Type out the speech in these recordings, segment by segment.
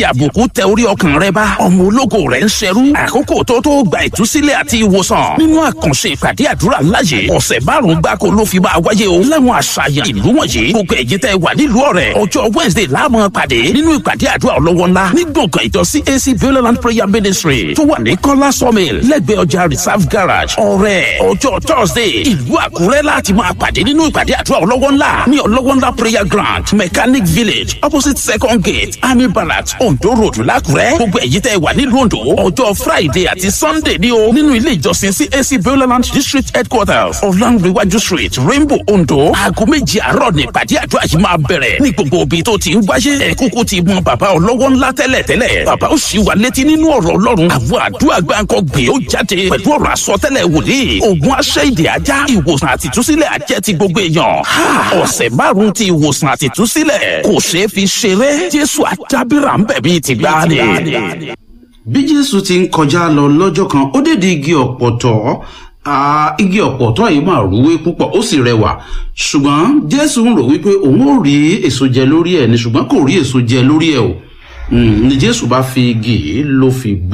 àbùkù tẹ orí ọkàn rẹ bá ọmọ ológo rẹ ń ṣerú àkókò tó tó gba ìtúsílẹ̀ àti ìwòsàn nínú àkànṣe ìpàdé àdúrà láàyè ọ̀sẹ̀ márùn-ún gbáko ló fi máa wáyé o láwọn àṣàyàn ìlú wọ̀nyí gbogbo ẹ̀yin tẹ́ wà nílùú ọ̀rẹ́ ọjọ́ wednesday láàmú pàdé nínú ìpàdé àdúrà ọlọ́wọ́ ńlá ní gbọ̀ngàn ìjọ cac bioland prayer ministry tó wà ní kọ́lá sawmill lẹ́gbẹ̀ẹ́ ọjà reserve garage ọ̀rẹ́ ọjọ́ thursday ìlú àkúrẹ́ láti máa pàdé nínú ìpàdé àdúrà ọlọ́wọ́ ńlá ní ọlọ́wọ́ ńlá prayer ground mechanic village opposite second gate army barracks ondo road lákúrẹ́ gbogbo ẹ̀yin tẹ́ wà nílùú ondo ọjọ́ friday àti sunday ní o nínú ilé ìjọsìn cac bioland district headquarters ọ̀làǹrẹ̀wájú street rainbow ondo aago méjì àárọ̀ ní ìpàdé àdúrà yìí máa bẹ̀rẹ̀ ní gbogbo òbí tó ti ń wáyé ẹ̀ kúkú ti mọ bàbá ọlọ́wọ́ ńlá tẹ́lẹ̀ tẹ́lẹ̀ bàbá ó sì wà létí nínú ọ̀rọ̀ ọlọ́run àwọn àdúrà gbáǹkọ́ gbé ó jáde pẹ̀lú ọ̀rọ̀ àsọtẹ́lẹ̀ wòlíì ògùn aṣẹ́ ìdè ajá ìwòsàn àtìtúsílẹ̀ ajẹ́ ti gbogbo èèyàn ọ̀sẹ̀ márùn-ún ti ìwòsàn àtìtúsílẹ̀ kò ṣeé fi ṣeré jésù àdábìrà ń bẹ̀ bíi ti gbáà ni. bí jésù ti ń kọjá lọ lọ́jọ́ kan ó dé di igi ọ̀pọ̀tọ́ Ah, igi ọ̀pọ̀tọ́ yìí máa rúwé púpọ̀ ó sì rẹwà ṣùgbọ́n jésù ń rò wípé òun ò rí èso jẹ lórí ẹ̀ ni ṣùgbọ́n kò rí èso jẹ lórí ẹ̀ o Mm, ni jésù bá fi igi yìí ló fi bó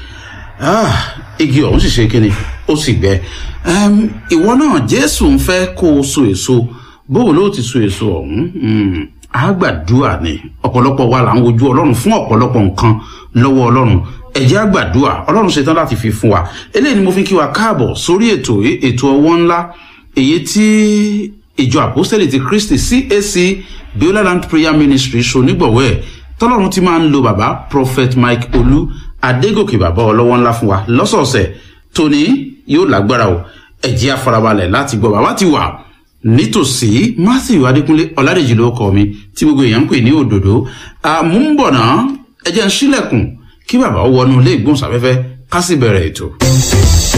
Ah, igi ọ̀hún sì ṣe kíni ó sì gbẹ Em, ìwọ náà jésù ń fẹ́ kó o so èso bóò ló ti so èso ọ̀hún Mm, á gbàdúrà ni ọ̀pọ̀lọpọ̀ wa là ń wojú ọlọ́run fún ọ̀pọ̀lọpọ̀ nǹkan lọ́wọ́ ọlọ́run ẹ̀jẹ̀ àgbàdúrà ọlọ́run ṣetán láti fi fún wa eléyìí ni mo fi kí wa káàbọ̀ sórí ètò yìí, ètò ọwọ́ ńlá èyí tí ìjọ àpọ́sítẹ́lì ti kristi cac bioland prayer ministry ṣonígbọ̀wọ́ ẹ̀ tọ́lọ́run ti máa ń lo bàbá prophet mike olú adégòkè bàbá ọlọ́wọ́ ńlá fún wa lọ́sọ̀ọ̀sẹ̀ tòní yóò lágbára o ẹ̀jẹ̀ àfarabalẹ̀ láti gbọ́ bàbá ti wà nítòsí matthew adékúnlé ọ̀làdèjì ló kọ́ mi tí gbogbo èèyàn ń pè ní òdòdó àmúbọ̀nà ẹ̀jẹ̀ ń sílẹ̀kùn kí bàbá wọnú ilé ìgbóhùnsáfẹ́fẹ́ ká sì bẹ̀rẹ̀ ètò.